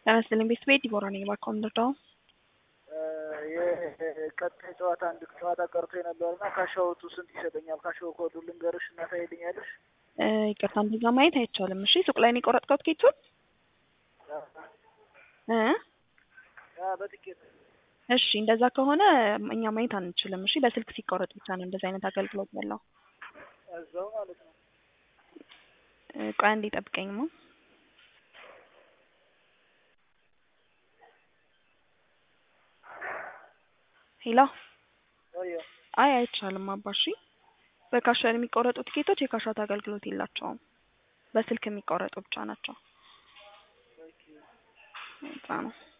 ጤና ይስጥልኝ ቤተሰቤ ዲቦራ ነኝ። እባክዎ እንርዳው። የቀጣይ ጨዋታ አንድ ጨዋታ ቀርቶ የነበረና ካሻውቱ ስንት ይሰጠኛል? ካሻው ኮዱ ልንገርሽ እና ታይልኛለሽ? እ ይቅርታ እንደዛ ማየት አይቻልም። እሺ ሱቅ ላይ ነው የቆረጥከው ትኬቱን? እ በትኬት እሺ እንደዛ ከሆነ እኛ ማየት አንችልም። እሺ በስልክ ሲቆረጥ ብቻ ነው እንደዚህ አይነት አገልግሎት ያለው። እዛው ማለት ነው። እ ቆይ አንዴ ጠብቀኝማ። ሄሎ ወዮ አይ አይቻልም አባ እሺ። በካሸር የሚቆረጡ ትኬቶች የካሻት አገልግሎት የላቸውም። በስልክ የሚቆረጡ ብቻ ናቸው። ኦኬ እዛ ነው